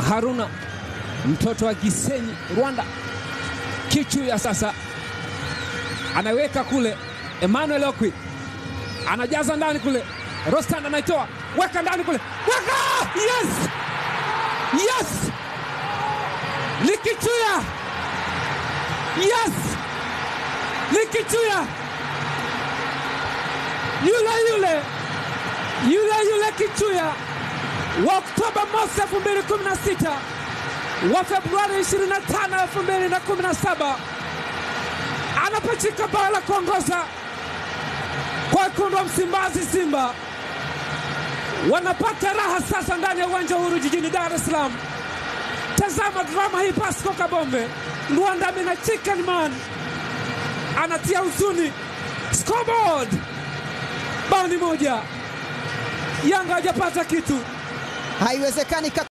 Haruna mtoto wa Gisenyi Rwanda. Kichuya sasa anaweka kule, Emmanuel Okwi anajaza ndani kule, Rostan anaitoa weka ndani kule, weka! Yes, yes, Likichuya, yes, Likichuya yule yule yule yule Kichuya wa Oktoba mosi 2016 wa Februari 25 2017 anapachika bao la kuongoza kwa wekundu wa Msimbazi. Simba wanapata raha sasa ndani ya uwanja huru jijini Dar es Salaam. Tazama drama hii, Pasco Kabombe Luanda Mina Chicken Man anatia huzuni. Scoreboard bao ni moja, Yanga hajapata kitu. Haiwezekani.